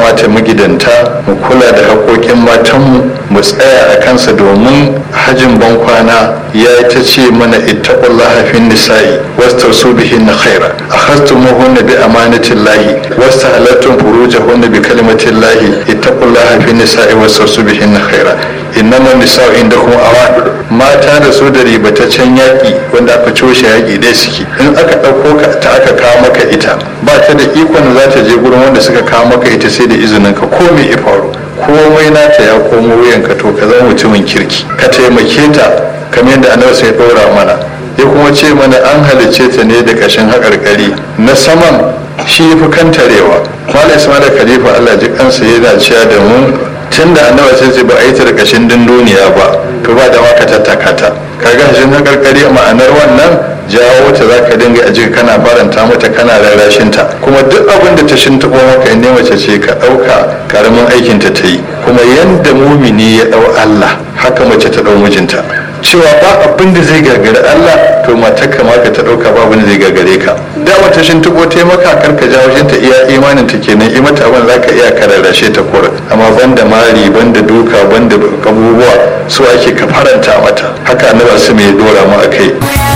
kamata magidanta mu kula da haƙoƙin matanmu mu tsaya a kansa domin hajin bankwana ya ta ce mana ittaqullaha fin nisa'i wastausu bihinna khaira akhastumuhunna bi amanatillahi wastahalattum furujahunna bi kalimatillahi ittaqullaha fin nisa'i wastausu bihinna khaira innama nisa'u indakum awan mata da su da ribataccen yaƙi wanda aka coshe yaƙi dai suke in aka ɗauko ka ta aka kawo maka ita ba ta da ikon za ta je gurin wanda suka kawo maka ita sai da izinin ka ko me ya faru komai nata ya komo wuyanka to ka zama mutumin kirki ka taimake ta kamar yadda annabi sai ɗora mana ya kuma ce mana an halicce ta ne da ƙashin haƙarƙari na saman shi fi kantarewa malam ismail khalifa allah ji kansa yana cewa da mu tun da annabi sai ce ba a yi ta da ƙashin dunduniya ba to ba da maka tattaka ta kaga hashin haƙarƙari ma'anar wannan jawo ta za ka dinga a jika kana faranta mata kana rarrashin ta kuma duk abin da ta shintaɓo maka ne mace ce ka ɗauka karamin aikinta ta yi kuma yanda mumini ya ɗau allah haka mace ta ɗau mijinta cewa ba abin da zai gagari Allah to matar ka maka ta dauka ba abin da zai gagare ka da wata shin tuko ta maka kar ka jawo ta iya imanin ta kenan i mata abin zaka iya kararrashe ta kura amma banda mari banda duka banda abubuwa su ake ka faranta mata haka annabi su mai dora mu akai